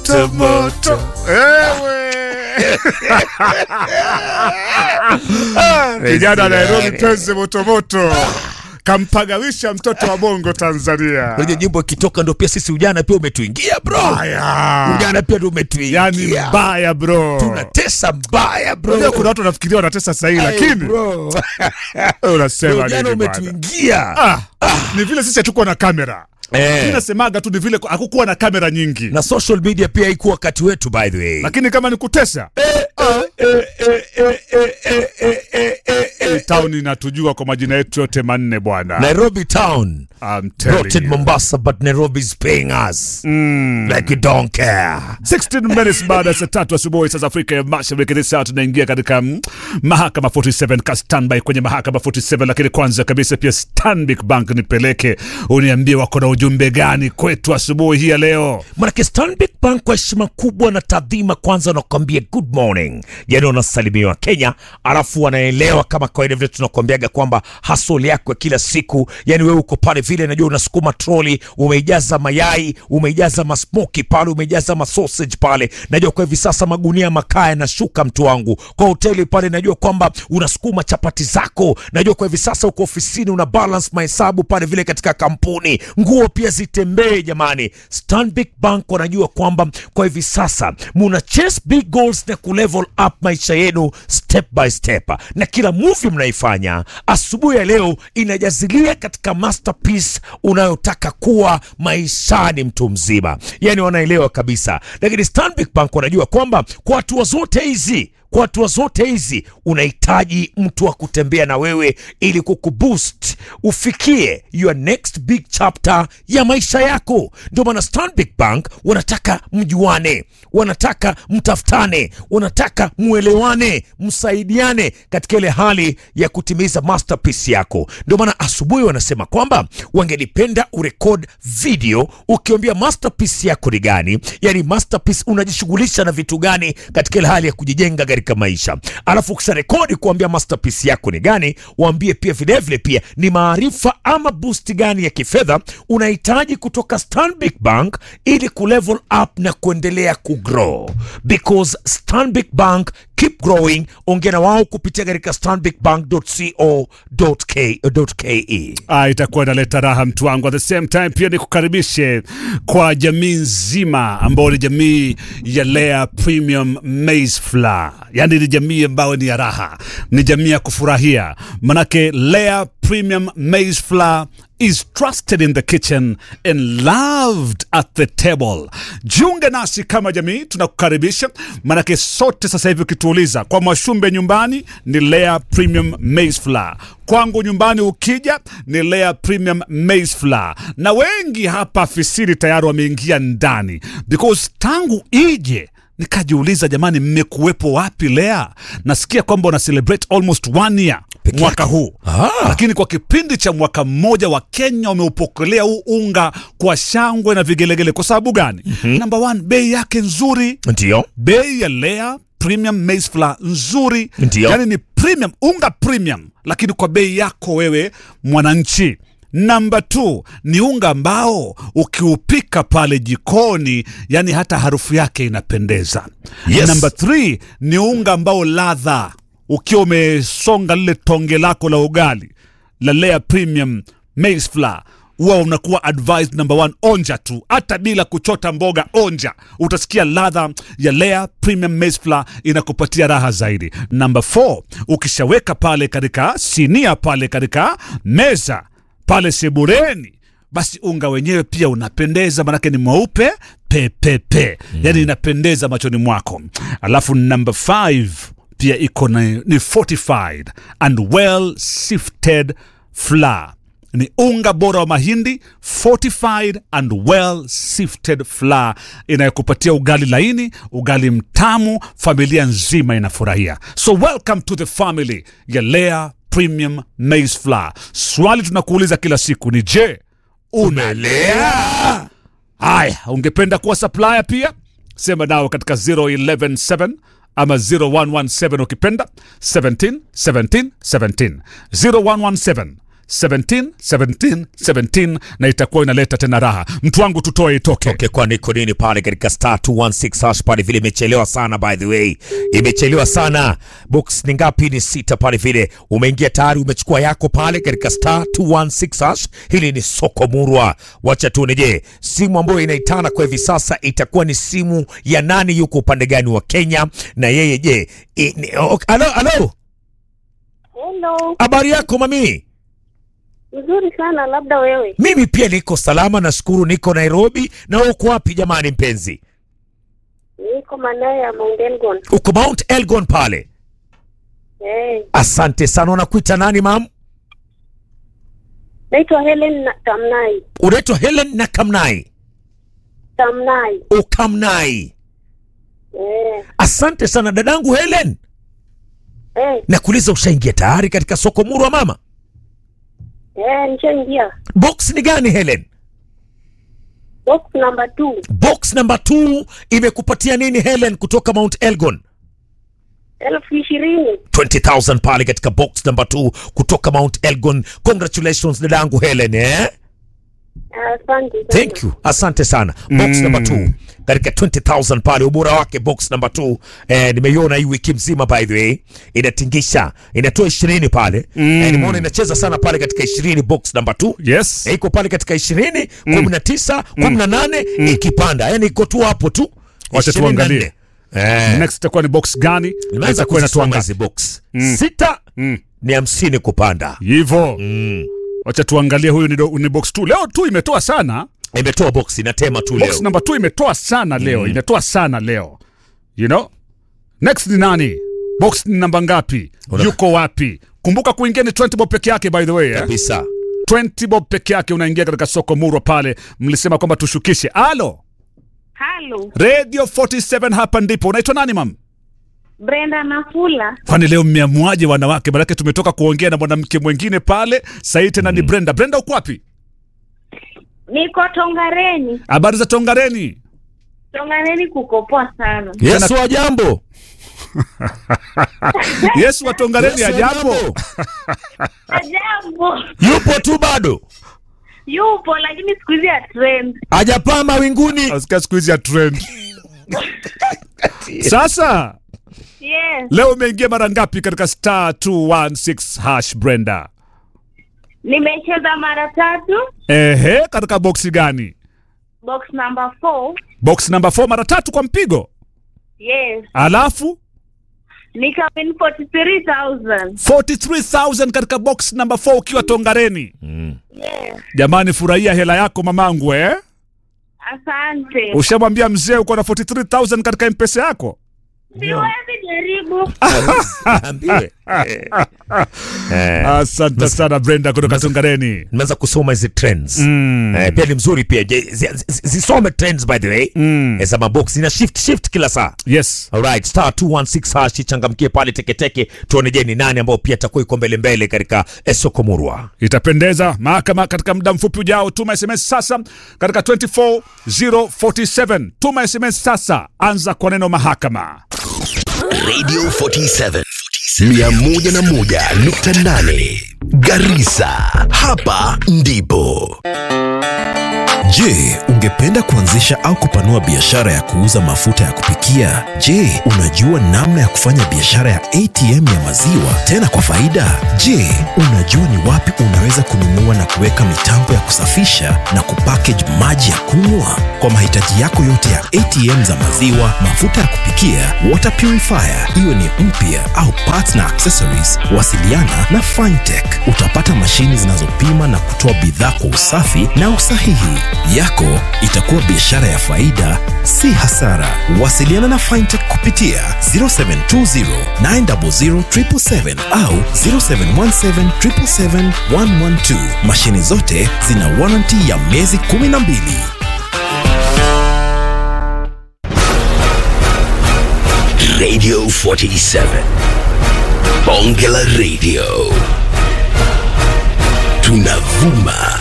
moto moto. Ewe. Kijana wa Nairobi penzi moto moto. Kampagawisha mtoto wa Bongo Tanzania. Unajua jimbo ikitoka ndo pia sisi ujana pia umetuingia bro. Haya. Ujana pia ndo umetuingia. Yani mbaya bro. Tunatesa mbaya bro. Unajua kuna watu wanafikiria wanatesa sahihi Ay, lakini bro. unasema Ujana nini bwana? umetuingia. Ah, ni vile sisi hatukuwa na kamera. Eh. Mimi nasemaga tu ni vile hakukuwa na kamera nyingi. Na social media pia haikuwa wakati wetu by the way. Lakini kama ni kutesa, hii town inatujua kwa majina yetu yote manne bwana. Nairobi town. I'm telling Brought in you. Mombasa but Nairobi's paying us. Like you don't care. 16 minutes baada ya saa tatu asubuhi saa za Afrika ya Mashariki. This saa tunaingia katika mm, mahakama 47 ka standby kwenye mahakama 47, lakini kwanza kabisa pia Stanbic Bank nipeleke uniambie wako na ujumbe gani kwetu asubuhi hii ya leo. Manake Stanbic Bank kwa heshima kubwa na taadhima, kwanza wanakuambia good morning, yani wanasalimiwa Kenya, alafu wanaelewa kama kawaida vile tunakuambiaga kwamba hasoli yako ya kila siku, yani wewe uko pale vile, najua unasukuma troli, umeijaza mayai, umeijaza masmoki pale, umeijaza masausage pale, najua kwa hivi sasa magunia makaa yanashuka, mtu wangu, kwa hoteli pale, najua kwamba unasukuma chapati zako, najua kwa hivi sasa uko ofisini, una balance mahesabu pale vile katika kampuni, nguo pia zitembee jamani. Stanbic Bank wanajua kwamba kwa hivi sasa muna chase big goals na kulevel up maisha yenu step by step, na kila movie mnaifanya asubuhi ya leo inajazilia katika masterpiece unayotaka kuwa maishani mtu mzima, yani wanaelewa kabisa. Lakini Stanbic Bank wanajua kwamba kwa hatua zote hizi kwa hatua zote hizi unahitaji mtu wa kutembea na wewe ili kukuboost ufikie your next big chapter ya maisha yako. Ndio maana Stanbic Bank wanataka mjuane, wanataka mtafutane, wanataka muelewane, msaidiane katika ile hali ya kutimiza masterpiece yako. Ndio maana asubuhi wanasema kwamba wangelipenda urekod video ukiambia masterpiece yako ni gani, yani masterpiece unajishughulisha na vitu gani katika ile hali ya kujijenga katika maisha, alafu ukisha rekodi kuambia masterpiece yako ni gani, waambie pia vilevile pia ni maarifa ama boost gani ya kifedha unahitaji kutoka Stanbic Bank ili kulevel up na kuendelea kugrow, because Stanbic Bank keep growing. Ongea na wao kupitia katika stanbicbank.co.ke. Ah, itakuwa inaleta raha mtu wangu. At the same time pia nikukaribishe kwa jamii nzima ambao ni jamii ya Lea Premium Maize Flour, yaani ni jamii ambayo ni ya raha, ni jamii ya kufurahia, manake Lea Premium Maize Flour is trusted in the kitchen and loved at the table. Jiunge nasi kama jamii, tunakukaribisha manake sote sasa hivi ukituuliza kwa Mwashumbe nyumbani ni Lea Premium Maize Flour, kwangu nyumbani ukija ni Lea Premium Maize Flour, na wengi hapa afisini tayari wameingia ndani because tangu ije nikajiuliza, jamani, mmekuwepo wapi Lea? Nasikia kwamba una celebrate almost one year Peke mwaka yake. huu Ah. lakini kwa kipindi cha mwaka mmoja wa Kenya wameupokelea huu unga kwa shangwe na vigelegele. Kwa sababu gani? Number one, bei yake nzuri, Ndio bei ya Lea Premium Maize Flour nzuri, Ndio. yani ni premium, unga premium, lakini kwa bei yako wewe mwananchi. Namba t ni unga ambao ukiupika pale jikoni, yani hata harufu yake inapendeza. Yes. Namba 3 ni unga ambao ladha ukiwa umesonga lile tonge lako la ugali la Lea Premium Maize Flour huwa unakuwa advised number one, onja tu, hata bila kuchota mboga, onja, utasikia ladha ya Lea Premium Maize Flour inakupatia raha zaidi. Number 4 ukishaweka pale katika sinia pale katika meza pale sebureni basi unga wenyewe pia unapendeza, manake ni mweupe pepepe, yani inapendeza machoni mwako. Alafu number 5 pia iko na ni fortified and well sifted flour ni unga bora wa mahindi fortified and well sifted flour inayokupatia ugali laini ugali mtamu familia nzima inafurahia so welcome to the family ya Lea Premium Maize Flour swali tunakuuliza kila siku ni je unalea haya ungependa kuwa supplier pia sema nao katika 0117 ama 0117 ukipenda 17 17 17 0117 17 17 17 na itakuwa inaleta tena raha mtu wangu tutoe itoke Okay, kwa niko nini pale katika star 216 hash pale vile imechelewa sana by the way. Imechelewa sana. Box ni ngapi? Ni sita pale vile. Umeingia tayari umechukua yako pale katika star 216 hash. Hili ni soko murwa. Wacha tuone je, simu ambayo inaitana kwa hivi sasa itakuwa ni simu ya nani yuko upande gani wa Kenya na yeye je? i- ni- ok- Alo, alo. Hello, Habari yako mami? nzuri sana. Labda wewe? Mimi pia niko salama nashukuru niko Nairobi na uko wapi jamani mpenzi? Niko maeneo ya Mount Elgon. Uko Mount Elgon pale. Eh, Asante sana. Unakuita nani mam? naitwa Helen na Tamnai. Unaitwa Helen na Kamnai. Tamnai. Ukamnai. Eh, Asante sana dadangu Helen. eh, Nakuuliza, ushaingia tayari katika soko murwa mama? eh, nishaingia Box ni gani Helen? box number two. Box number 2 imekupatia nini Helen kutoka Mount Elgon? elfu ishirini. 20,000 pale katika box number 2 kutoka Mount Elgon. Congratulations dadangu Helen eh? Asante sana. Thank you. Asante sana. Box Mm. number 2 katika 20,000 pale, ubora wake box number 2 eh, nimeiona hii wiki mzima by the way, inatingisha, inatoa 20 pale Mm. eh, nimeona inacheza sana pale katika 20 box number 2 yes eh, iko pale katika 20 19 18 ikipanda, yani iko tu hapo tu. Wacha 24. tuangalie. Eh, next itakuwa ni box gani na nimeanza itakuwa kuzisoma inatuanga hizi box sita Mm. ni hamsini kupanda. hivyo wacha tuangalie huyu ni, do, ni box 2 leo tu imetoa sana Imetoa box inatema tu box leo. number 2 imetoa sana leo imetoa sana leo you know next ni nani box ni namba ngapi Una- yuko wapi kumbuka kuingia ni 20 bob peke yake by the way eh? Kabisa. 20 bob peke yake unaingia katika soko murwa pale mlisema kwamba tushukishe alo Halo, radio 47 hapa ndipo unaitwa nani mam Brenda Nafula. kwani leo mmeamuaje wanawake manake tumetoka kuongea na mwanamke mwingine pale sahii tena ni brenda brenda uko wapi Niko Tongareni. habari za tongareni Tongareni kukopoa sana. Yesu wa jambo. yesu wa tongareni Yesu wa ajapo jambo. Ajabu. Yupo tu bado. Yupo lakini siku hizi ya trend. Hajapaa mawinguni. asikia siku hizi ya trend sasa Yes. leo umeingia mara ngapi katika star 216 hash brenda Nimecheza mara tatu. ehe katika boksi gani Box number four. box number 4 mara tatu kwa mpigo Yes. alafu Nikawin 43,000. 43000 katika box number 4 ukiwa tongareni Yes. jamani furahia hela yako mamangu eh? Asante. ushamwambia mzee uko na 43000 katika mpesa yako Siwezi jaribu. Ambiwe. Eh, asante sana brenda kutoka tongareni nimeanza kusoma hizi trends. Eh, pia ni mzuri pia. Je, zi- zi- Zisome trends by the way. Mm. Eh, za mabox ina shift shift kila saa. yes Alright, star 216 hash changamkie pale teketeke tuone je ni nani ambao pia atakuwa iko mbele mbele katika eh, soko murwa. itapendeza mahakama katika muda mfupi ujao tuma sms sasa katika 24047 tuma sms sasa anza kwa neno mahakama Radio 47 101.8 Garissa. Hapa ndipo. Je, ungependa kuanzisha au kupanua biashara ya kuuza mafuta ya kupikia? Je, unajua namna ya kufanya biashara ya ATM ya maziwa tena kwa faida? Je, unajua ni wapi unaweza kununua na kuweka mitambo ya kusafisha na kupackage maji ya kunywa? Kwa mahitaji yako yote ya ATM za maziwa, mafuta ya kupikia, water purifier, iwe ni mpya au parts na accessories, wasiliana na Fintech. Utapata mashini zinazopima na kutoa bidhaa kwa usafi na usahihi. Yako itakuwa biashara ya faida, si hasara. Wasiliana na Fintech kupitia 0720 900 777 au 0717 777 112. Mashini zote zina warranty ya miezi 12. Radio 47. Bonge la Radio. Tunavuma